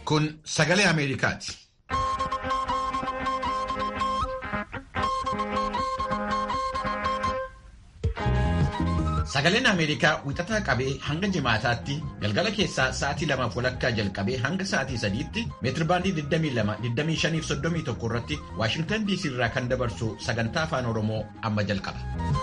Kun sagalee Ameerikaati. Sagaleen Ameerikaa wixataa qabee hanga jimaataatti galgala keessaa sa'aatii lamaaf walakkaa jalqabee hanga sa'aatii sadiitti meetirbaandii 22-25-31 irratti Waashingtan DC irraa kan dabarsu sagantaa afaan Oromoo amma jalqaba.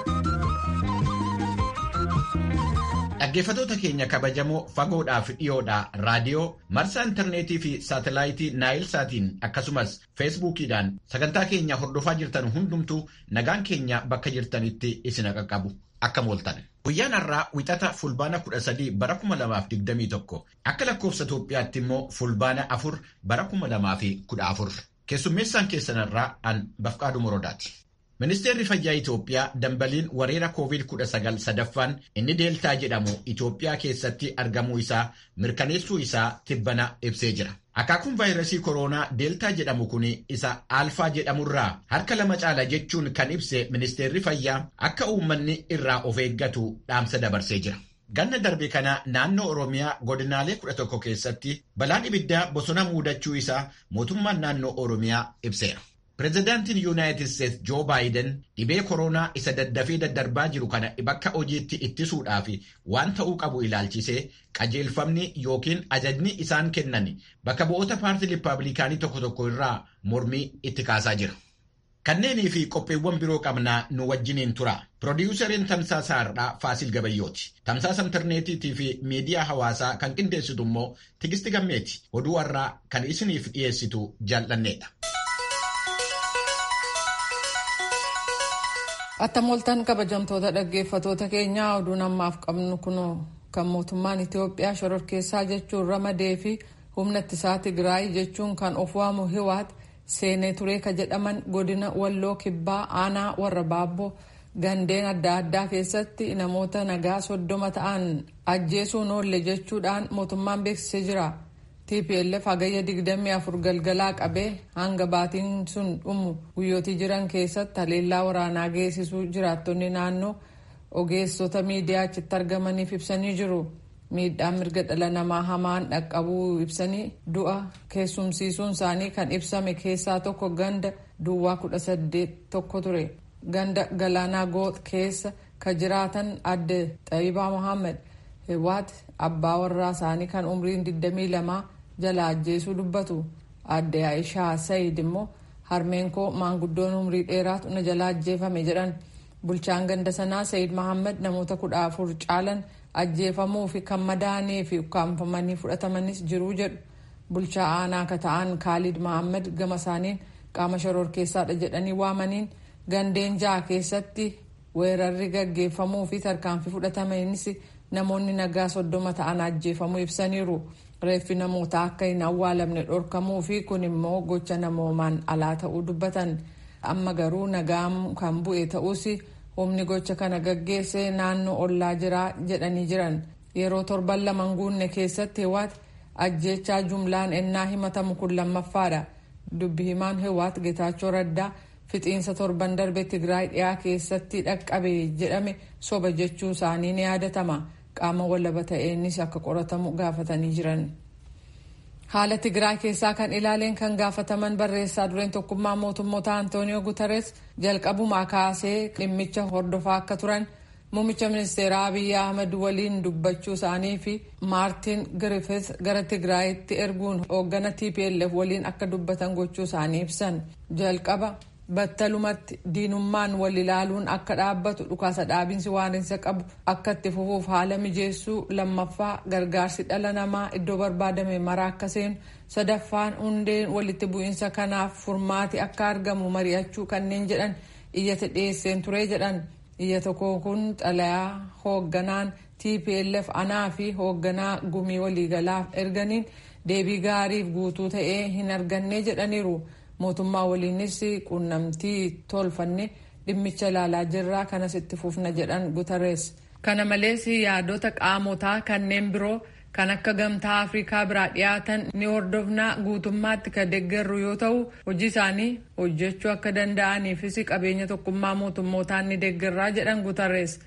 Dhaggeeffatoota keenya kabajamoo fagoodhaaf dhiyoodhaa raadiyoo marsaa intarneetii fi saatalaayitii naayil saatiin akkasumas feesbuukiidhaan sagantaa keenya hordofaa jirtan hundumtuu nagaan keenya bakka jirtanitti isin qaqqabu akka mooltan. Guyyaan har'aa wixata fulbaana 13 bara 2021 akka lakkoofsa Itoophiyaatti immoo fulbaana 4 bara 2014 keessummeessaan keessanirraa an Bafqaaduu Morodaati. Ministeerri Fayyaa Itoophiyaa dambaliin wareera COVID-19 sadaffaan inni deeltaa jedhamu Itoophiyaa keessatti argamuu isaa mirkaneessuu isaa tibbana ibsee jira. Akaakuun vaayirasii koronaa deeltaa jedhamu kun isa aalfaa jedhamurraa harka lama caala jechuun kan ibse ministeerri fayyaa akka uummanni irraa of eeggatu dhaamsa dabarsee jira. Ganna darbe kana naannoo Oromiyaa godinaalee 11 keessatti balaan ibiddaa bosona muudachuu isaa mootummaan naannoo Oromiyaa ibseera. Pireezidaantiin Yuunaayitid Steets Joo Baayiden dhibee koronaa isa daddafee daddarbaa jiru kana bakka hojiitti ittisuudhaaf waan ta'uu qabu ilaalchisee qajeelfamni yookiin ajajni isaan kennan bakka bu'oota paartii Rippaabilikaanii tokko tokko irraa mormii itti kaasaa jira. Kanneenii fi qopheewwan biroo qabnaa nu wajjiniin tura. Pirodiiyusariin Tamsaasa Har'aa Faasil Gabayyooti. Tamsaasa intarneetiitii fi miidiyaa hawaasaa kan qindeessitu immoo Tigisti Gammeeti. Oduu har'aa kan isiniif dhiyeessitu jaallanneedha. Attamoltan kabajamtoota dhaggeeffatoota keenyaa oduun ammaaf qabnu kunoo kan mootummaan Itoophiyaa shororkeessaa jechuun ramadee fi humna ittisaa Tigraay jechuun kan of waamu Hiwaat seenee turee ka jedhaman godina Walloo Kibbaa aanaa warra Baabboo gandeen adda addaa keessatti namoota nagaa soddoma ta'an ajjeesuun oolle jechuudhaan mootummaan beeksisee jira. TPLF hagayya 24 galgalaa qabee hanga baatiin sun dhumu guyyootii jiran keessatti haleellaa waraanaa geessisuu jiraattonni naannoo ogeessota miidiyaa achitti argamaniif ibsanii jiru. Miidhaan mirga dhala namaa hamaan dhaqqabuu ibsanii du'a keessumsiisuun isaanii kan ibsame keessaa tokko ganda duwwaa 18 tokko ture. Ganda galaanaa goox keessa ka jiraatan adde Xayibaa Mohaammed Hiwaat abbaa warraa isaanii kan umriin 22 jala ajjeesuu dubbatu. Adde Aishaa Sayid immoo harmeen koo maanguddoon umrii dheeraatu na jala ajjeefame jedhan. Bulchaan ganda sanaa Sayid Mohaammed namoota kudha afur caalan ajjeefamuu fi kan madaanii fi ukkaanfamanii fudhatamanis jiruu jedhu. Bulchaa aanaa akka ta'an Kaalid Mohaammed gama isaaniin qaama shororkeessaadha jedhanii waamaniin gandeen ja'a keessatti weerarri gaggeeffamuu fi tarkaanfii fudhatamanis namoonni nagaa soddoma ta'an ajjeefamuu ibsaniiru. Reeffi namootaa akka hin awwaalamne dhorkamuu fi kun immoo gocha namoomaan alaa ta'uu dubbatan. Amma garuu nagaan kan bu'e ta'us humni gocha kana gaggeesse naannoo ollaa jiraa jedhanii jiran. Yeroo torban lama guunne keessatti Hiwaat ajjeechaa jumlaan ennaa himatamu kun lammaffaadha. Dubbi himaan Hiwaat Getaachoo Raddaa fixiinsa torban darbe Tigraay dhiyaa keessatti dhaqqabe jedhame soba jechuu isaanii ni yaadatama. qaama walaba ta'eenis akka qoratamu gaafatanii jiran. Haala Tigraay keessaa kan ilaaleen kan gaafataman barreessaa dureen tokkummaa mootummoota Antooniyoo Guterres jalqabumaa kaasee dhimmicha hordofaa akka turan muummicha ministeeraa Abiyyi Ahmed waliin dubbachuu isaanii fi Maartin Griffiths gara Tigraayitti erguun hooggana TPLF waliin akka dubbatan gochuu isaanii ibsan. Jalqaba battalumatti diinummaan wal ilaaluun akka dhaabbatu dhukaasa dhaabinsi waanrinsa qabu akka itti fufuuf haala mijeessuu lammaffaa gargaarsi dhala namaa iddoo barbaadame maraa akka seenu sadaffaan hundeen walitti bu'iinsa kanaaf furmaati akka argamu mari'achuu kanneen jedhan iyyata dhiyeesseen ture jedhan iyyata koo kun xalayaa hoogganaan tplf anaa fi hoogganaa gumii waliigalaaf erganiin deebii gaariif guutuu ta'ee hin arganne jedhaniiru. mootummaa waliinis quunnamtii tolfanne dhimmicha ilaalaa jirraa kanas itti fufna jedhan Guterres. Kana malees yaadota qaamotaa kanneen biroo kan akka gamtaa Afrikaa biraa dhiyaatan ni hordofnaa guutummaatti kan deeggarru yoo ta'u hojii isaanii hojjechuu akka danda'aniifis qabeenya tokkummaa mootummootaan ni deeggarraa jedhan Guterres.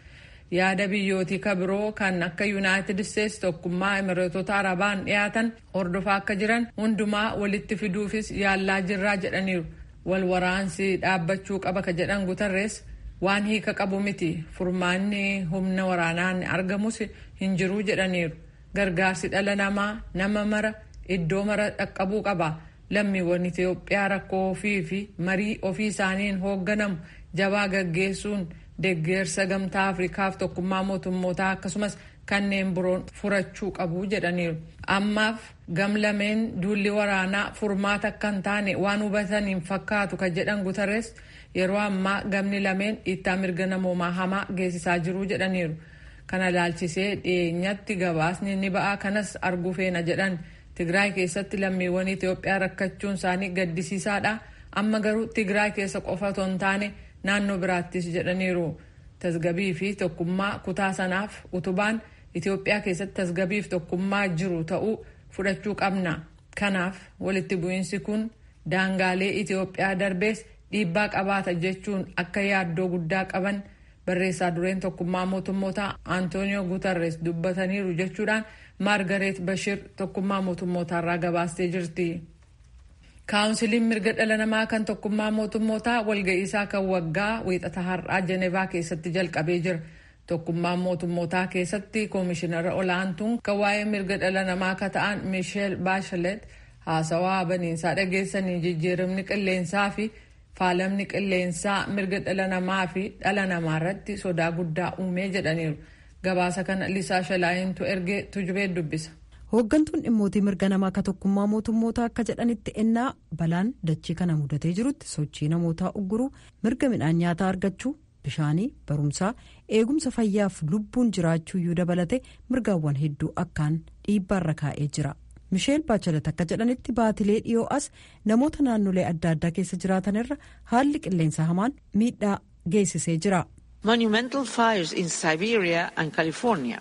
yaada biyyootii kabiroo kan akka yuunaayitid isteetsi tokkummaa imireetota arabaan dhiyaatan hordofaa akka jiran hundumaa walitti fiduufis yaallaa jirraa jedhaniiru wal waraansi dhaabbachuu qaba ka jedhan gutarrees waan hiika qabu miti furmaanni humna waraanaan argamus hin jiruu jedhaniiru gargaarsi dhala namaa nama mara iddoo mara dhaqqabuu qaba lammiiwwan itiyoophiyaa rakkoo ofii fi marii ofii isaaniin hoogganamu jabaa gaggeessuun deeggarsa gamtaa afrikaaf tokkummaa mootummootaa akkasumas kanneen biroon furachuu qabu jedhaniiru ammaaf gamlameen duulli waraanaa furmaata akka hin taane waan hubataniin fakkaatu ka jedhan gutarres yeroo ammaa gamni lameen dhiittaa mirga namoomaa hamaa geessisaa jiru jedhaniiru kana laalchisee dhiyeenyatti gabaasni ni ba'aa kanas arguu feena jedhan tigraay keessatti lammiiwwan itiyoophiyaa rakkachuun isaanii gaddisiisaadha amma garuu tigraay keessa qofa otoo hin taane naannoo biraattis jedhaniiru tasgabii fi tokkummaa kutaa sanaaf utubaan itiyoophiyaa keessatti tasgabiif tokkummaa jiru ta'uu fudhachuu qabna kanaaf walitti bu'iinsi kun daangaalee itiyoophiyaa darbees dhiibbaa qabaata jechuun akka yaaddoo guddaa qaban barreessaa dureen tokkummaa mootummootaa antooniyoo gutarres dubbataniiru jechuudhaan maargareet bashir tokkummaa mootummootaarraa gabaastee jirti. kaawunsiliin mirga dhala namaa kan tokkummaa mootummootaa walga'iisaa kan waggaa wiixata har'aa jenevaa keessatti jalqabee jira. tokkummaa mootummootaa keessatti koomishinara olaantuun kan waa'ee mirga dhala namaa akka ta'an miisheel baashalet haasawaa baniinsaa dhageessanii jijjiiramni qilleensaa fi faalamni qilleensaa mirga dhala namaa fi dhala namaa irratti sodaa guddaa uumee jedhaniiru. gabaasa kana lisaa shalaayintu ergee tujubee dubbisa. hooggantuun dhimmootii mirga namaa akka tokkummaa mootummootaa akka jedhanitti ennaa balaan dachii kana mudatee jirutti sochii namootaa ugguruu mirga midhaan nyaataa argachuu bishaanii barumsaa eegumsa fayyaaf lubbuun jiraachuuyyuu dabalate mirgaawwan hedduu akkaan dhiibbaarra kaa'ee jira. misheel baachalat akka jedhanitti baatilee dhiyoo as namoota naannolee adda addaa keessa jiraatanirra haalli qilleensa hamaan miidhaa geessisee jira. monumental fires in Siberia and California,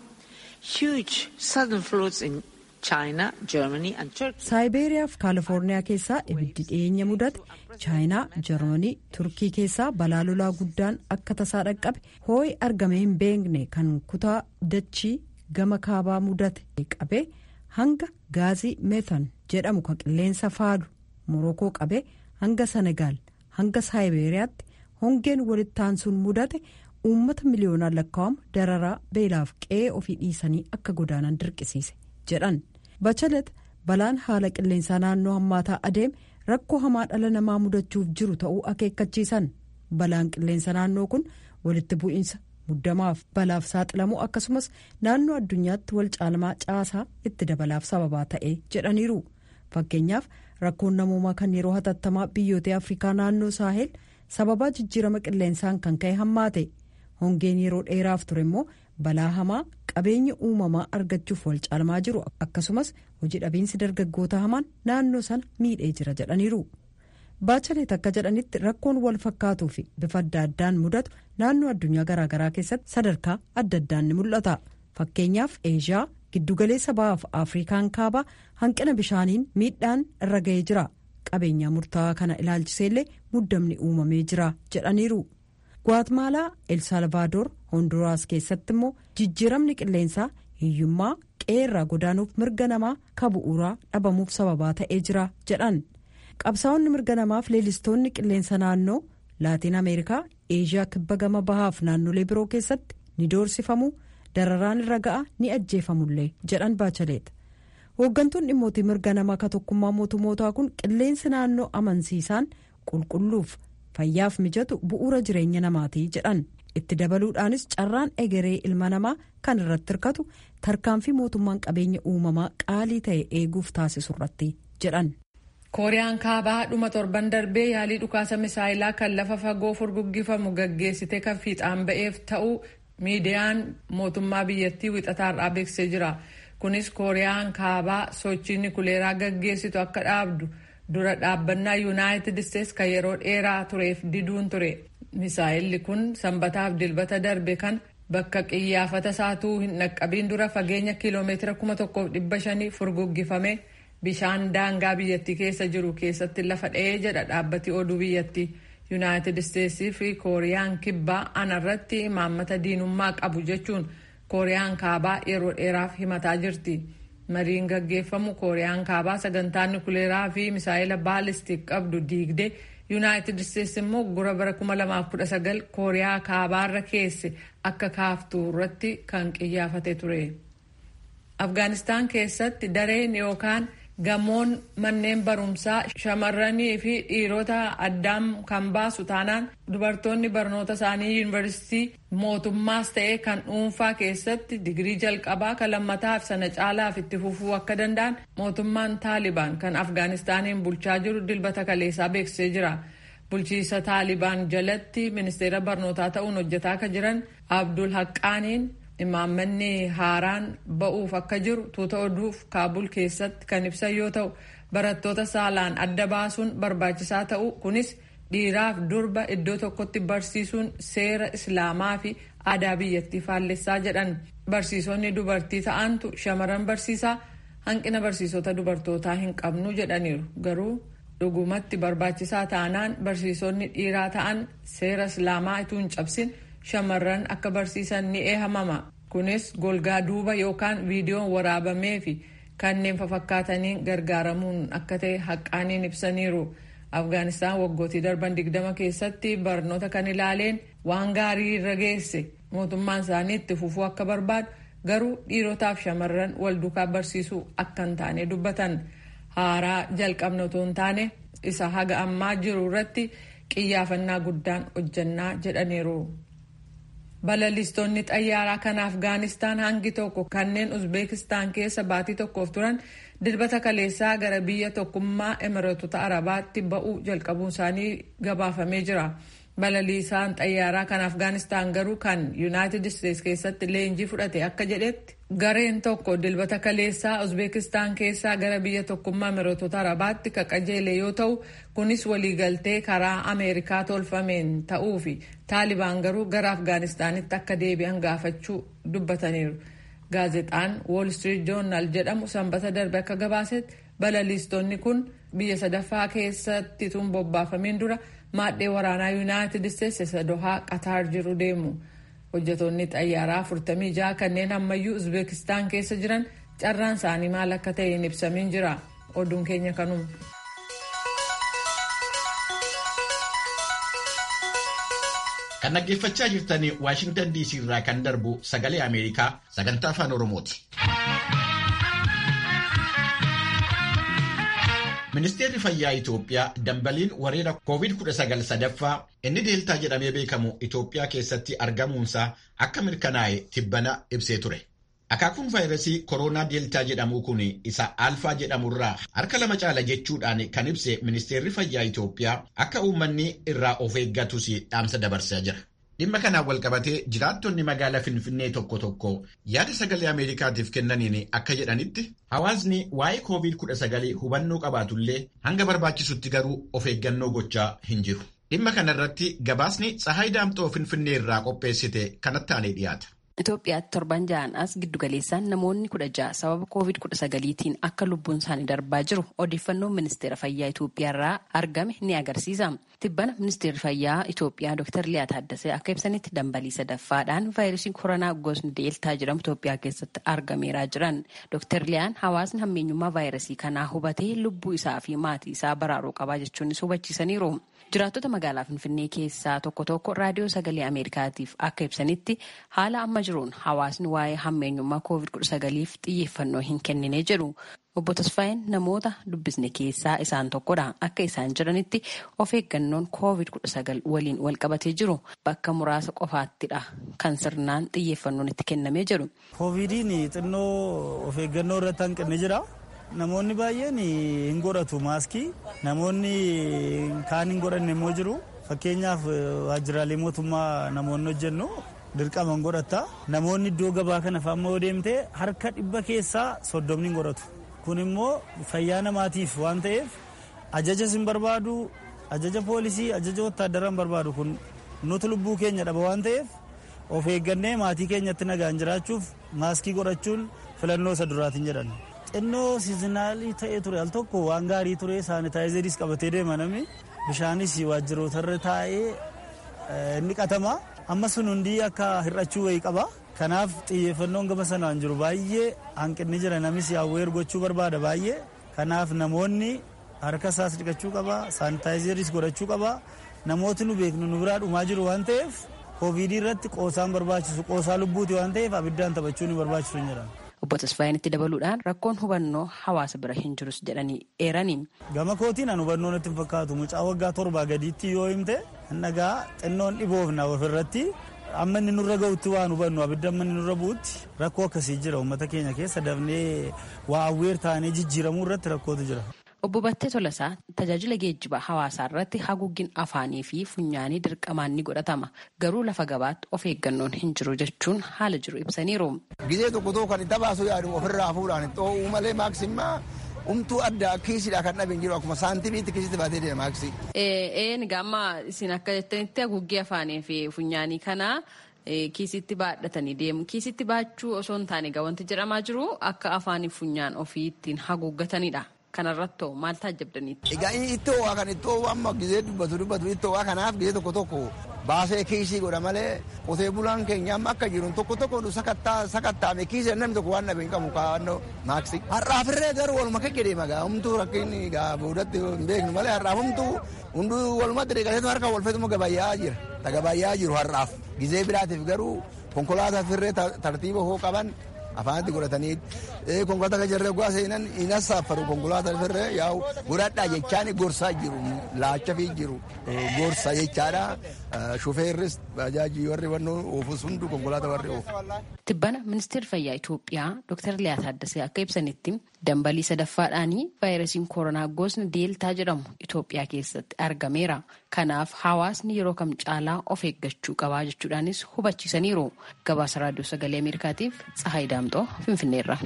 huge sudden floods in China, Germany and Turkey. Saayiberiyaa fi Kaalifoorniyaa keessaa ibiddi dhiyeenya mudate chaayinaa jarmanii turkii keessaa balaa lolaa guddaan akka tasaa dhaqqabe hoo'i argamee hin beekne kan kutaa dachii gama kaabaa mudate qabee hanga gaazii meetan jedhamu kan qilleensa faadu morokoo qabee hanga senegaal hanga saayiberiyaatti hongeen walitti aansuun mudate uummata miliyoonaan lakkaa'amu dararaa beelaaf qe'ee ofii dhiisanii akka godaanan dirqisiise jedhan bachalet balaan haala qilleensaa naannoo hammaataa adeeme rakkoo hamaa dhala namaa mudachuuf jiru ta'uu akeekkachiisan balaan qilleensa naannoo kun walitti bu'iinsa muddamaaf balaaf saaxilamuu akkasumas naannoo addunyaatti wal caalmaa caasaa itti dabalaaf sababaa ta'e jedhaniiru fakkeenyaaf rakkoon namoomaa kan yeroo hatattamaa biyyoota afrikaa naannoo saahel sababaa jijjiirama qilleensaan kan ka'e hammaate hongeen yeroo dheeraaf ture immoo balaa hamaa qabeenya uumamaa argachuuf wal caalmaa jiru akkasumas hojii dhabiinsi dargaggoota hamaan naannoo sana miidhee jira jedhaniiru. baachalet akka jedhanitti rakkoon wal fakkaatuu fi bifa adda addaan mudatu naannoo addunyaa garaagaraa keessatti sadarkaa adda addaan ni mul'ata fakkeenyaaf eeshiyaa giddugaleessa ba'aaf afrikaan kaabaa hanqina bishaaniin miidhaan irra ga'ee jira qabeenyaa murtaawaa kana ilaalchiseellee muddamni uumamee jira jedhaniiru. guatemaalaa elsalvaadoor honduraas keessatti immoo jijjiiramni qilleensaa hiyyummaa qeerraa godaanuuf mirga namaa ka bu'uuraa dhabamuuf sababaa ta'ee jira jedhan qabsaa'onni mirga namaaf leelistoonni qilleensa naannoo laatiin ameerikaa eeshiyaa kibba gama bahaaf naannolee biroo keessatti ni doorsifamu dararaan irra ga'a ni ajjeefamullee jedhan baachaleet hooggantuun dhimmootii mirga namaa ka tokkummaa mootummootaa kun qilleensi naannoo amansiisaan qulqulluuf fayyaaf mijatu bu'uura jireenya namaatii jedhan itti dabaluudhaanis carraan egeree ilma namaa kan irratti hirkatu tarkaanfii mootummaan qabeenya uumamaa qaalii ta'e eeguuf taasisu irratti jedhan. kooriyaan kaabaa dhuma torban darbee yaalii dhukaasa misaayilaa kan lafa fagoo furguggifamu gaggeessite kan fiixaan ba'eef ta'uu miidiyaan mootummaa biyyattii wixataarraa beeksisee jira kunis kooriyaan kaabaa sochii nikuleeraa gaggeessitu akka dhaabdu. dura dhaabbannaa yuunaayitid isteets kan yeroo dheeraa tureef diduun ture misaayilli kun sanbataaf dilbata darbe kan bakka qiyyaafata isaatuu hin dhaqqabiin dura fageenya kiiloomeetira kuma tokkoof dhibba shanii furguggifame bishaan daangaa biyyattii keessa jiru keessatti lafa dha'ee jedha dhaabbati oduu biyyattii yuunaayitid isteetsii fi kooriyaan kibbaa anarratti imaammata diinummaa qabu jechuun kooriyaan kaabaa yeroo dheeraaf himataa jirti. mariin gaggeeffamu kooriyaan kaabaa sagantaa nukuleeraa fi misaayila baalistik qabdu diigdee yuunaayitid isteetsi immoo gura bara 2019 kooriyaa kaabaarra keesse akka kaaftu irratti kan qiyyaafate ture. afgaanistaan keessatti dareen yookaan gamoon manneen barumsaa shamarranii fi dhiirota addaan kan baasu taanaan dubartoonni barnoota isaanii yuunivarsiitii mootummaas ta'ee kan dhuunfaa keessatti digirii jalqabaa kan lammataaf sana caalaaf itti fufuu akka danda'an mootummaan taalibaan kan afgaanistaaniin bulchaa jiru dilbata kaleessaa beeksisee jira. bulchiisa taalibaan jalatti ministeera barnootaa ta'uun hojjetaa akka jiran abdul haqqaaniin imaammanni haaraan ba'uuf akka jiru tuuta oduuf kaabul keessatti kan ibsan yoo ta'u barattoota saalaan adda baasuun barbaachisaa ta'u kunis dhiiraaf durba iddoo tokkotti barsiisuun seera islaamaa fi aadaa biyyattii faallessaa jedhan barsiisonni dubartii ta'antu shamaran barsiisaa hanqina barsiisota dubartootaa hin qabnu jedhaniiru garuu dhugumatti barbaachisaa taanaan barsiisonni dhiiraa ta'an seera islaamaa ituu hin cabsin shamarran akka barsiisan ni eehamama kunis golgaa duuba yookaan viidiyoon waraabamee fi kanneen fafakkaataniin gargaaramuun akka ta'e haqqaaniin ibsaniiru afgaanistaan waggootii darban digdama keessatti barnoota kan ilaaleen waan gaarii irra geesse mootummaan isaanii itti fufuu akka barbaadu garuu dhiirotaaf shamarran wal duukaa barsiisuu akka hin taane dubbatan haaraa jalqabna otoo hin taane isa haga ammaa jiru irratti qiyyaafannaa guddaan hojjannaa jedhaniiru. balalistoonni xayyaaraa kan afgaanistaan hangi tokko kanneen uzbeekistaan keessa baatii tokkoof turan dilbata kaleessaa gara biyya tokkummaa emireetota arabaatti ba'uu jalqabuun isaanii gabaafamee jira balaliisaan xayyaaraa kan afgaanistaan garuu kan yuunaayitid isteets keessatti leenjii fudhate akka jedhetti gareen tokko dilbata kaleessaa uzbeekistaan keessaa gara biyya tokkummaa emireetota arabaatti ka qajeele yoo ta'u kunis waliigaltee karaa ameerikaa tolfameen ta'uu fi taalibaan garuu gara afgaanistaanitti akka deebi'an gaafachuu dubbataniiru gaazexaan wall street journal jedhamu sanbata darbe akka gabaasetti balaliistonni kun biyya sadaffaa keessatti tun bobbaafameen dura maadhee waraanaa yuunaayitid isteets isa dohaa qataar jiru deemu hojjetoonni xayyaaraa 46 kanneen ammayyuu uzbeekistaan keessa jiran carraan isaanii maal akka ta'e hin ibsamin jira oduun keenya kanuma. kan dhaggeeffachaa jirtan waashingtan dc irraa kan darbu sagalee ameerikaa sagantaa afaan oromooti. ministeerri fayyaa Itoophiyaa dambaliin wareera COVID-19 sadaffaa inni deeltaa jedhamee beekamu Itoophiyaa keessatti argamuunsaa akka mirkanaa'e tibbana ibsee ture. Akaakuun vaayirasii kooroonaa deeltaa jedhamu kun isa alfaa jedhamurraa harka lama caala jechuudhaan kan ibse ministeerri fayyaa Itoophiyaa akka uummanni irraa of eeggatus dhaamsa dabarsaa jira. Dhimma kanaan walqabatee jiraattonni magaalaa Finfinnee tokko tokko yaada sagalee Ameerikaatiif kennaniin akka jedhanitti hawaasni waa'ee COVID-19 hubannoo qabaatullee hanga barbaachisutti garuu of eeggannoo gochaa hin jiru. Dhimma kanarratti gabaasni Tsahaay Daamxoo Finfinnee irraa qopheessite kanatti aanee dhiyaata. Itoophiyaatti torban ja'an as giddugaleessaan namoonni kudha ja'a sababa koovid kudha sagaliitiin akka lubbuun isaanii darbaa jiru odeeffannoon ministeera fayyaa Itoophiyaa irraa argame ni agarsiisa. Tibbana ministeerri fayyaa Itoophiyaa Dr. Liyaa Taaddasee akka ibsanitti dambalii sadaffaadhaan vaayirasiin koronaa gosni deeltaa jedhamu Itoophiyaa keessatti argameeraa jiran. Dr. Liyaan hawaasni hammeenyummaa vaayirasii kanaa hubatee lubbuu isaa fi maatii isaa baraaruu qabaa jechuunis hubachiisaniiru. Jiraattota magaalaa Finfinnee keessaa tokko tokko raadiyoo sagalee Ameerikaatiif akka ibsanitti haala amma jiruun hawaasni waa'ee hammeenyummaa COVID-19f xiyyeeffannoo hin kennine jedhu. Obbo Tasfaayeen namoota dubbisne keessaa isaan tokkodha. Akka isaan jiranitti of eeggannoon COVID-19 waliin wal qabatee jiru bakka muraasa qofaattidha kan sirnaan xiyyeeffannoon itti kennamee jiru. Koovidiin xinnoo of eeggannoo irratti hanqinni jira. Namoonni baay'een hin godhatu maaskii namoonni kaan hin godhanne immoo jiru fakkeenyaaf waajjiraalee mootummaa namoonni hojjennu dirqama hin godhatta namoonni iddoo gabaa kana fa'aa yoo deemte harka dhibba keessaa soddomni hin godhatu kun immoo fayyaa namaatiif waan ta'eef ajaja hin barbaadu ajaja poolisii ajaja wotaaddaraa hin barbaadu kun nuti lubbuu keenya dhaba waan ta'eef of eeggannee maatii keenyatti nagaan jiraachuuf maaskii godhachuun filannoo isa duraatiin jedhan. xinnoo siizinaalii ta'ee ture al tokko waan gaarii ture saanitaayizeris qabatee deema namni bishaanis waajjirootarra taa'ee ni qatama amma sun hundi akka hir'achuu wayii qaba kanaaf xiyyeeffannoon gama sanaan jiru baay'ee hanqinni jira namis awweer gochuu barbaada baay'ee kanaaf namoonni harka isaas dhiqachuu qaba saanitaayizeris godhachuu qaba namooti nu beeknu nu biraa dhumaa jiru waan ta'eef koovidii irratti qoosaan barbaachisu qoosaa lubbuuti waan ta'eef abiddaan taphachuu ni barbaachisu hin jedhan. Obbo Tasfaayin itti dabaluudhaan rakkoon hubannoo hawaasa bira hin jirus jedhanii eeraniin. Gama kootiin an hubannoo natti hin fakkaatu mucaa waggaa torbaa gadiitti yoo himte nagaa xinnoon dhiboofna ofirratti amma inni nurra ga'utti waan hubannu abidda amma inni nurra bu'utti rakkoo akkasii jira uummata keenya keessa dafnee waa awweer taanee jijjiiramuu irratti rakkootu jira. Obbo Battee Tolasaa tajaajila geejjibaa hawaasaa irratti haguuggin afaanii fi funyaanii dirqamaan ni godhatama. Garuu lafa gabaatti of eeggannoon hin jiru jechuun haala jiru ibsaniiru. Gizee tokko tokko kan itti baasu yaadu ofirraa fuudhaan xoo'uu malee maaksimmaa umtuu addaa kiisiidha kan dhabe hin jiru akkuma saantimiitti kiisitti baatee deema maaksii. Een gaamma isin akka jettanitti haguuggii afaanii fi funyaanii kana kiisitti baadhatanii deemu. Kiisitti baachuu osoo hin taane wanti jedhamaa jiru akka afaanii funyaan ofii ittiin haguuggatanidha. kanarratti maal taajjabdaniitti. Egaa ittoo waa kan ittoo amma gizee dubbatu dubbatu ittoo waa kanaaf gizee tokko tokko baasee kiisii godha malee qotee bulaan keenya amma akka jiru tokko tokko nu sakattaame kiisii namni tokko waan dhabe hin qabu kaawwannoo maaksi. Har'aafirree garuu waluma akka jedhee magaa humtuu rakkinni gaa boodatti hin beeknu malee har'aaf humtuu hunduu walumatti dhiqateetu harka walfeetuma gabayyaa jira. Ta gabayyaa jiru har'aaf gizee biraatiif garuu konkolaataa firree tartiiba hoo qaban afaanitti godhatanii konkolaataa kan jirre gaa seenan hin assaafaru konkolaataa firree yaa'u godhadhaa jechaan gorsaa jiru laacha fi jiru gorsa jechaadha shufeerris bajaajii warri wannoo oofus hundu konkolaataa warri oofu. Tibbana ministeerri fayyaa Itoophiyaa Dr. Liyaa Taaddasee akka ibsanitti dambalii sadaffaadhaanii vaayirasiin koronaa gosni deeltaa jedhamu Itoophiyaa keessatti argameera. Kanaaf hawaasni yeroo kam caalaa of eeggachuu qabaa jechuudhaanis hubachiisaniiru. Gabaasa raadiyoo sagalee Ameerikaatiif Tsahaay Daamxoo Finfinneerra.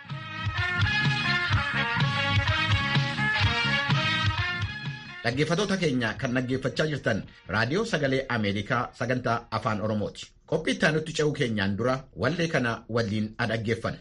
Dhaggeeffattoota keenya kan dhaggeeffachaa jirtan raadiyoo sagalee Ameerikaa sagantaa afaan Oromooti. Qophii itti aanutti ce'uu keenyaan dura wallee kana waliin dhaggeeffanna.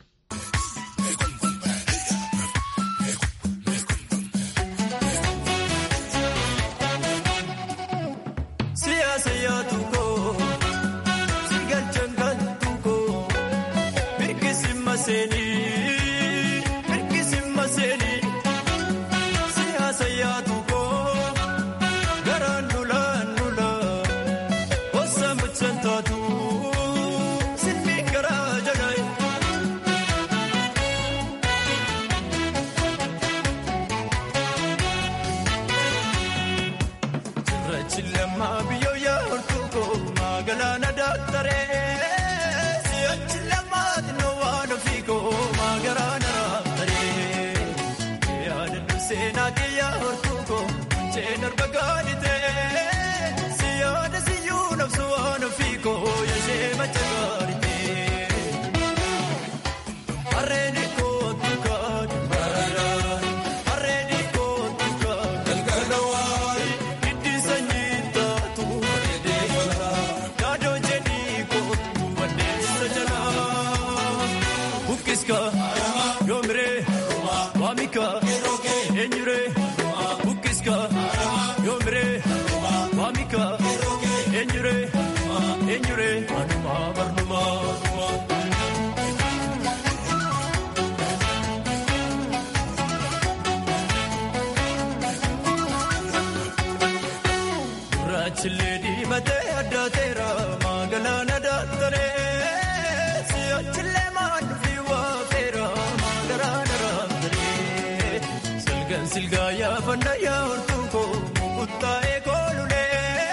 Silgaa yaafannaa yaa'ortuu koo mukuttaa'ee koolulee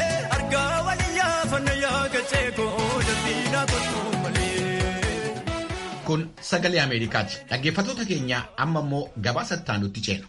argaa wali yaafannaa yaakachee koo dandiinaa kottuu malee. Kun sagalee Ameerikaati. Dhaggeeffattoota keenya amma immoo gabaasa itti ceenu.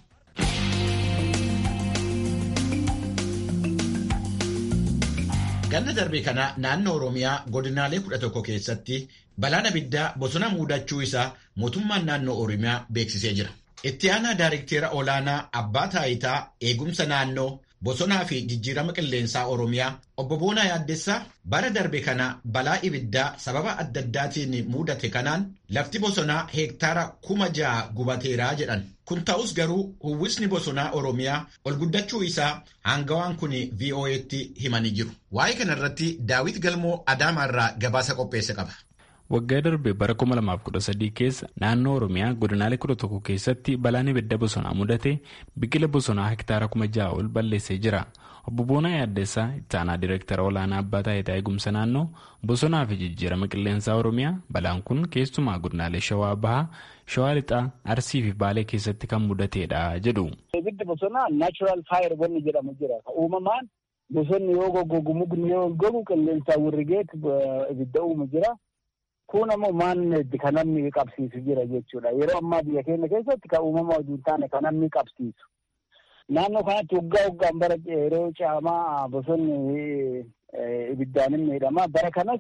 Ganna darbe kana naannoo Oromiyaa godinaalee kudha tokko keessatti balaan abiddaa bosona muudachuu isaa mootummaan naannoo Oromiyaa beeksisee jira. Itti aanaa Daayirikteera olaanaa Abbaa Taayitaa Eegumsa Naannoo bosonaa fi jijjiirama qilleensaa Oromiyaa obbo Boonaa Yaaddessaa bara darbe kana balaa ibiddaa sababa adda addaatiin mudate kanaan lafti bosonaa heektaara kuma ja'a gubateeraa jedhan. Kun ta'us garuu uwwisni bosonaa Oromiyaa ol guddachuu isaa hangawaan kun VOA'tti himanii jiru. Waa'ee kanarratti Daawit Galmoo Adaamaarraa gabaasa qopheesse qaba. Waggaa darbe bara 2013 keessa naannoo Oromiyaa godinaalee 11 keessatti balaan ibidda bosonaa mudate biqila bosonaa hektaara 6,000 ol balleessee jira. Obbo Boonaa Yaaddeessaa itti aanaa Direektara Olaanaa Abbaa Taayitaa Eegumsa Naannoo Bosonaa fi Jijjiirama Qilleensaa Oromiyaa balaan kun keessumaa godinaalee Shawaa Bahaa, Shawaa Lixaa, Arsii fi Baalee keessatti kan mudateedha jedhu. Ibiddi bosonaa naachuraal faayir wanni jedhamu jira. Uumamaan bosonni yoo goggogu mukni yoo gogu qilleensaa wirrigeet ibidda uumu jira. Kun ammoo maanneetti kan namni qabsiisu jira jechuudha. Yeroo ammaa biyya keenya keessatti kan uumama hojii hin taane kan namni qabsiisu. Naannoo kanatti waggaa waggaan bara yeroo caamaa bosonni ibiddaan hin miidhama. Bara kanas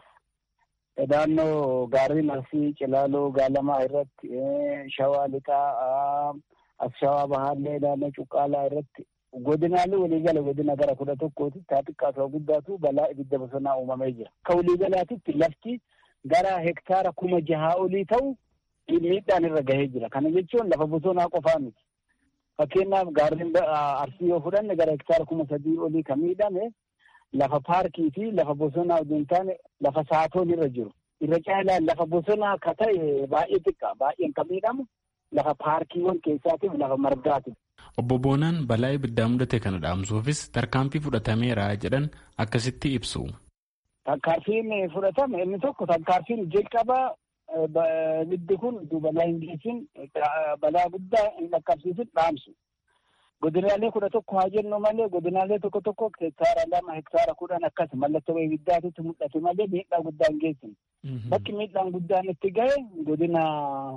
naannoo gaarreen Arsii, Cilaaloo, Gaalamaa irratti, Shawaa Lixaa, as Shawaa Bahaallee, naannoo Cuqqaalaa irratti godinaalee waliigala godina gara kudha tokkooti taa xiqqaatu guddaatu balaa ibidda bosonaa uumamee jira. Akka waliigalaatitti lafti gara hektaara kuma jahaa olii ta'u miidhaan irra gahee jira. Kana jechuun lafa bosonaa qofaa miti. Fakkeenyaaf gaarreen arsii yoo fudhanne gara hektaara kuma sadii olii kan miidhame lafa paarkii fi lafa bosonaa osoo hin taane lafa saatoon irra jiru. Irra caalaan lafa bosonaa ka ta'e baay'ee xiqqaa baay'een kan miidhamu lafa paarkiiwwan keessaatiif lafa margaati. Obbo Boonaan balaa ibiddaa mudate kana dhaamsuufis tarkaanfii fudhatameera jedhan akkasitti ibsu. Tarkaanfiin fudhatame inni tokko tarkaanfiin jalqaba ibiddi kun balaa hin geessin balaa guddaa hin dhaqqabsiisin dhaamsu. Godinaalee kudha tokko haa jennu malee godinaalee tokko tokko hektaara lama hektaara kudhan akkas mallattoo ibiddaatitti mul'ate malee miidhaa guddaa hin geessin. Bakki miidhaan guddaan itti gahe godina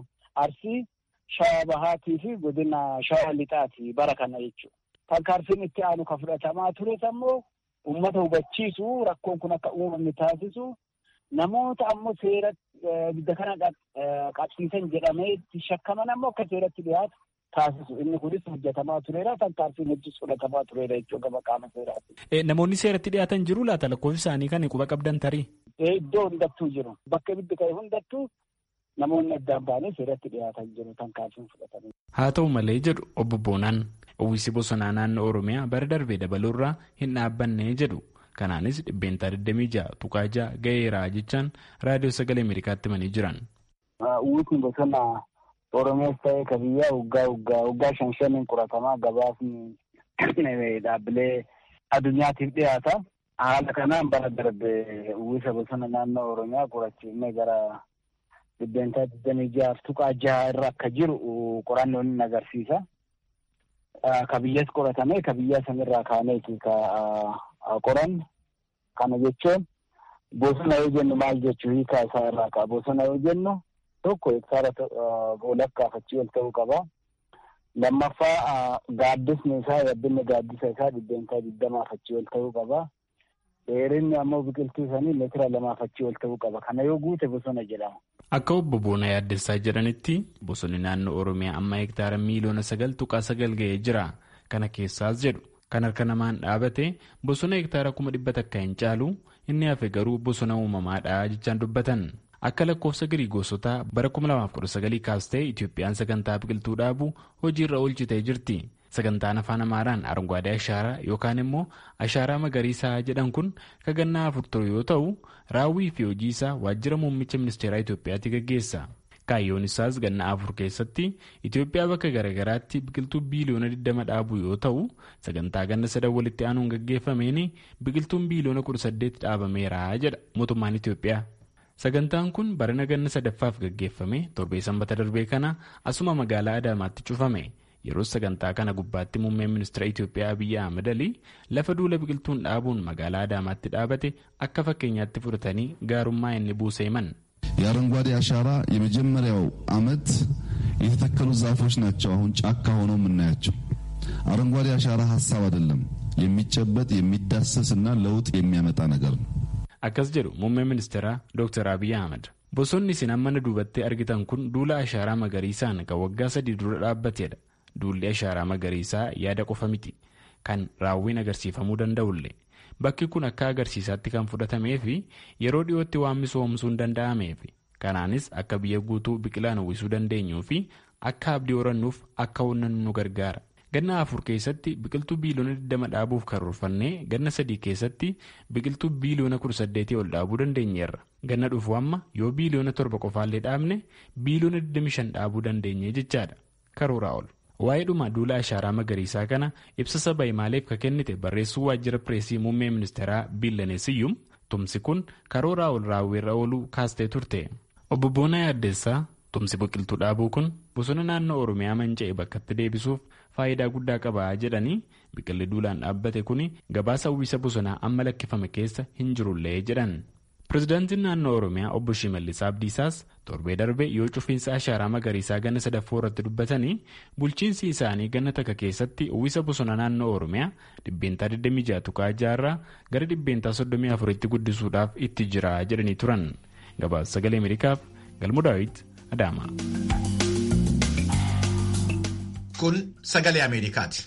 Arsii, Shawaa Bahaatii fi godina Shawaa Lixaati bara kana jechuudha. Tarkaanfiin itti aanu kan fudhatamaa tures ammoo uummata hubachiisu rakkoon kun akka uumamne taasisu namoota ammoo seera ibidda kana qabsiisan jedhamee itti shakkaman ammoo akka seeratti dhiyaatu taasisu inni kunis hojjetamaa tureera tarkaanfiin hojii fudhatamaa tureera jechuu gaba qaama seeraati. Namoonni seeratti dhiyaatan jiru laata lakkoofsi isaanii kan quba qabdan tarii? Iddoo hundattuu jiru bakka ibiddi ka'e hundattuu namoonni addaan ba'anii seeratti dhiyaatan jiru tarkaanfiin fudhatanii. Haa ta'u malee jedhu obbo Boonaan uwwisi bosonaa naannoo Oromiyaa bara darbee dabaluurraa hin dhaabbanne jedhu. Kanaanis dhibbeentaa 26 tuqaa 6 ga'eeraa jechaan raadiyoo sagalee Ameerikaatti himanii jiran. Uwwisni bosonaa Oromiyaas ta'ee ka biyyaa waggaa waggaa waggaa shan shaniin qoratamaa gabaasni dhaabbilee addunyaatiif dhiyaata. Haala kanaan bara darbe uwwisa bosona naannoo Oromiyaa qorachiifnee gara dhibbeentaa 26 tuqaa 6 irra akka jiru qorannoon ni agarsiisa. Ka biyyas qoratame ka biyya sanirraa kaaneeti ka qoran kana jechuun bosona yoo jennu maal jechuu hiikaa isaa irraa ka'a bosona yoo jennu tokko hektaara walakkaa achii ol ta'uu qaba. Lammaffaa gaaddisni isaa yabbinni gaaddisa isaa dhibbeentaa digdamaaf achii ol ta'uu qaba. Dheerinni ammoo biqiltuu sanii meetira lamaaf achii ol ta'uu qaba. Kana yoo guute bosona jedhama. Akka obbo Boonaa yaaddessaa jedhanitti bosonni naannoo Oromiyaa amma hektaara miiliyoona sagal tuqaa sagal ga'ee jira. Kana keessaas jedhu kan harka namaan dhaabate bosona hektaara kuma dhibba takka hin caalu inni hafe garuu bosona uumamaadha jechaan dubbatan. Akka lakkoofsa giriigoosotaa bara 2019 kaastee Itoophiyaan sagantaa biqiltuu dhaabuu hojiirra oolchitee jirti. Sagantaan afaan Amaaraan Aranguwaadee Ashaaraa yookaan immoo Ashaaraa Magariisaa jedhan kun kagannaa afur ture yoo ta'u, raawwii fi hojii isaa waajjira muummicha ministeeraa Itoophiyaatti gaggeessa. Kaayyoon isaas ganna afur keessatti Itoophiyaa bakka garaagaraatti biqiltuu biiliyoona 20 dhaabuu yoo ta'u, sagantaa ganna sadan walitti aanuun gaggeeffameen biqiltuun biiliyoona 18 dhaabameera jedha mootummaan Itoophiyaa. Sagantaan kun barana ganna sadaffaaf gaggeeffame torbee sanbata darbee kana asuma magaalaa Adaamaatti cufame. Yeroo sagantaa kana gubbaatti muummeen ministeera Itoophiyaa Abiyyi Ahmad Alii lafa duula biqiltuun dhaabuun magaalaa Adaamaatti dhaabate akka fakkeenyaatti fudhatanii gaarummaa inni buuse himan. የአረንጓዴ አሻራ የመጀመሪያው ዓመት የተተከሉ ዛፎች ናቸው አሁን ጫካ ሆነው የምናያቸው። አረንጓዴ አሻራ ሀሳብ አይደለም፣ የሚጨበጥ የሚዳሰስ እና ለውጥ የሚያመጣ ነገር ነው። akkas jedhu muummeen ministeeraa Dr. Abiy Ahmad. Bosonni isin amma duubatti argitan kun duula ashaaraa magariisaan kan waggaa sadii dura dhaabbatedha. Duulli ashaaraa magariisaa yaada qofa miti. kan raawwiin agarsiifamuu danda'ullee bakki kun akka agarsiisaatti kan fudhatamee fi yeroo dhiyootti waan misoomsuun danda'ameef kanaanis akka biyya guutuu biqilaan uwwisuu dandeenyuu fi akka abdii horannuuf akka onnannu nu gargaara. ganna afur keessatti biqiltuu biiliyoona 20 dhaabuuf karoorfannee ganna sadii keessatti biqiltuu biiliyoona 18 ol dhaabuu dandeenyeerra ganna dhufu amma yoo biiliyoona torba qofaallee dhaabne biiliyoona 25 dhaabuu dandeenye jechaadha karooraa ol. waa'ee dhuma duula ashaaraa magariisaa kana ibsa saba himaaleef ka kennite barreessuu waajjira pireesii muummee ministeeraa biillaneesiyyuum tumsi kun karooraa ol raawwiirra ooluu kaastee turte obbo Boonaa Yaaddeessaa tumsi biqiltuu dhaabuu kun bosona naannoo oromiyaa manca'e bakkatti deebisuuf faayidaa guddaa qaba jedhanii biqilli duulaan dhaabbate kun gabaasa uwwisa bosonaa amma lakkifame keessa hin jirullee jedhan. pirezidaantiin naannoo oromiyaa obbo Shimallis Abdiisaas torbee darbe yoo cufiinsa ashaaraa magariisaa ganna sadaffoo irratti dubbatanii bulchiinsi isaanii ganna takka keessatti uwwisa bosona naannoo oromiyaa dhibbeentaa 26 tuqaa jaarraa gara dhibbeentaa 34 tti guddisuudhaaf itti jira jedhanii turan gabaasa sagalee ameerikaaf galmu daawit adaama. kun sagalee ameerikaati.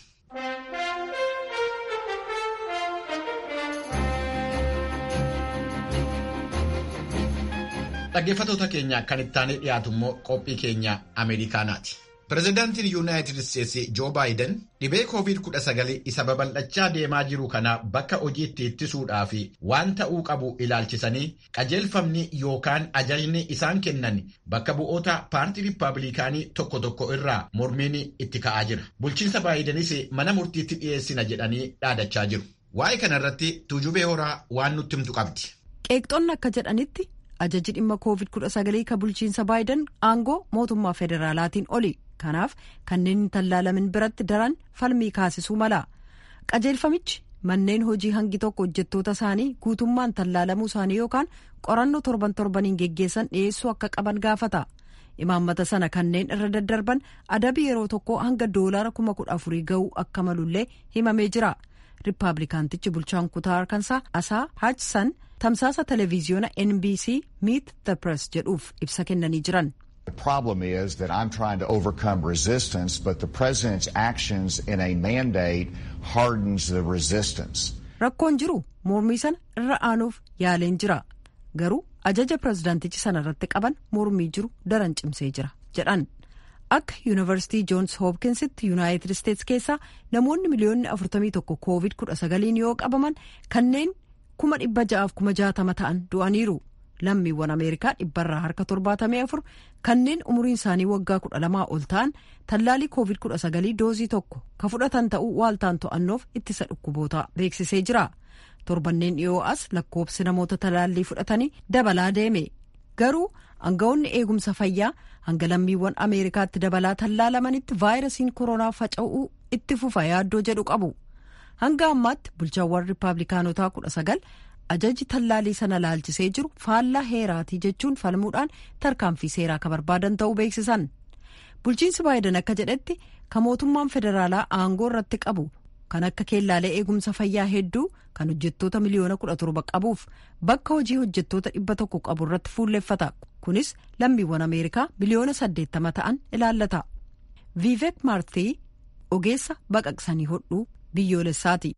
dhaggeeffatoota keenya kan ittaanee dhiyaatu immoo qophii keenya ameerikaanaati. pirezidaantiin yuunaayitid isteetsi joo baayiden dhibee covid-19 isa babal'achaa deemaa jiru kana bakka hojiitti ittisuudhaa fi waan ta'uu qabu ilaalchisanii qajeelfamni yookaan ajajni isaan kennan bakka bu'oota paartii riippaabilikaanii tokko tokko irraa mormiin itti ka'aa jira. bulchiinsa baayidenis mana murtiitti dhiyeessina jedhanii dhaadachaa jiru. waa'ee kanarratti tuujubee horaa waan nutti himtu qabdi. qeeqxonni akka jedhanitti ajaji dhimma covid-19 ka bulchiinsa baayiden aangoo mootummaa federaalaatiin oli kanaaf kanneen hin tallaalamin biratti daran falmii kaasisuu mala qajeelfamichi manneen hojii hangi tokko hojjettoota isaanii guutummaan tallaalamuu isaanii yookaan qorannoo torban torbaniin geggeessan dhiyeessuu akka qaban gaafata imaammata sana kanneen irra daddarban adabii yeroo tokko hanga doolaara kuma kudha afurii ga'uu akka malullee himamee jira riippaabilikaantichi bulchaan kutaa arkansaa asaa haajsan tamsaasa televiziyoona nbc meet the press jedhuuf ibsa kennanii jiran. The problem is that I'm trying to overcome resistance, but the president's actions in a mandate hardens the resistance. Rakkoon jiru mormii sana irra aanuuf yaaleen jira. Garuu ajaja pirezidaantichi sana irratti qaban mormii jiru daran cimsee jira jedhan. Akka yuunivarsiitii joons hoopkinsitti yuunaayitid isteetsi keessaa namoonni miliyoonni 41 koovid 19 yoo qabaman kanneen kuma dhibba ja'aaf kuma jaatama ta'an du'aniiru. lammiiwwan ameerikaa dhibbarraa harka torbaatamii afur kanneen umuriin isaanii waggaa kudha lamaa ol ta'an tallaalii koovid kudha sagalii doozii tokko ka fudhatan ta'uu waaltaan to'annoof ittisa dhukkubootaa beeksisee jira torbanneen dhiyoo as lakkoobsi namoota talaallii fudhatanii dabalaa deeme garuu aangawoonni eegumsa fayyaa hanga lammiiwwan ameerikaatti dabalaa tallaalamanitti vaayirasiin koronaa faca'uu itti fufa yaaddoo jedhu qabu hanga ammaatti bulchaawwan riippaabilikaanotaa kudha sagal ajaji tallaalii sana laalchisee jiru faallaa heeraatii jechuun falmuudhaan tarkaanfii seeraa ka barbaadan ta'uu beeksisan bulchiinsi baayiden akka jedhetti ka mootummaan federaalaa aangoo irratti qabu kan akka keellaalee eegumsa fayyaa hedduu kan hojjettoota miliyoona kudha torba qabuuf bakka hojii hojjettoota dhibba tokko qabu irratti fuulleffata kunis lammiiwwan ameerikaa miliyoona saddeettama ta'an ilaallata viivek maartii ogeessa baqaqsanii hodhuu biyyoolessaati.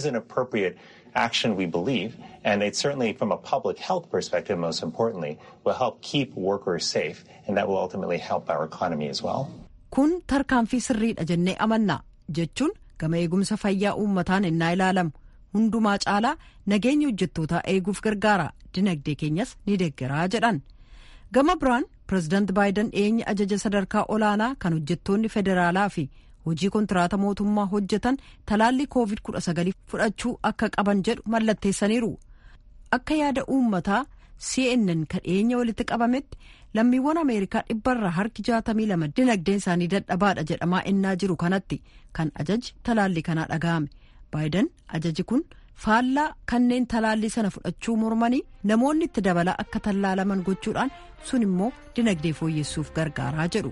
action we believe, and it certainly, from a public health perspective, most importantly, will help keep workers safe, and that will ultimately help our economy as well. Kun tarkaanfii sirriidha jennee amanna jechuun gama eegumsa fayyaa uummataan innaa ilaalamu hundumaa caalaa nageenya hojjettootaa eeguuf gargaara dinagdee keenyas ni deeggaraa jedhan. Gama biraan pireezidaant baayiden dhiyeenya ajaja sadarkaa olaanaa kan hojjettoonni federaalaa fi hojii kontiraata mootummaa hojjetan talaallii koovid 19 fudhachuu akka qaban jedhu mallatteessaniiru akka yaada uummataa cnn kan dhiyeenya walitti qabametti lammiiwwan ameerikaa dhibbarraa harki 62 dinagdeen isaanii dadhabaadha jedhamaa innaa jiru kanatti kan ajaji talaallii kanaa dhaga'ame baayiden ajaji kun faallaa kanneen talaallii sana fudhachuu mormanii namoonni itti dabalaa akka tallaalaman gochuudhaan sun immoo dinagdee fooyyessuuf gargaaraa jedhu.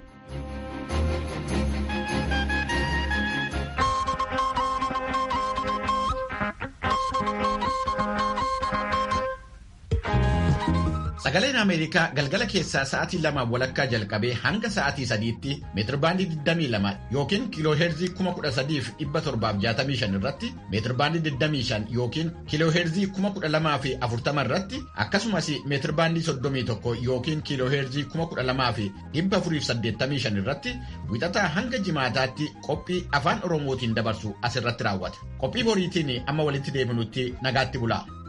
Sagaleen Ameerikaa galgala keessaa sa'aatii lamaan walakkaa jalqabee hanga sa'aatii sadiitti meetirbaandii 22 yookiin kiilooheerzii 13765 irratti meetirbaandii 25 yookiin kiilooheerzii 12040 irratti akkasumas meetirbaandii 31 yookiin kiilooheerzii 12485 irratti wixataa hanga jimaataatti qophii afaan oromootiin dabarsu asirratti raawwata. Qophii boriitiin amma walitti deebinutti nagaatti bulaa.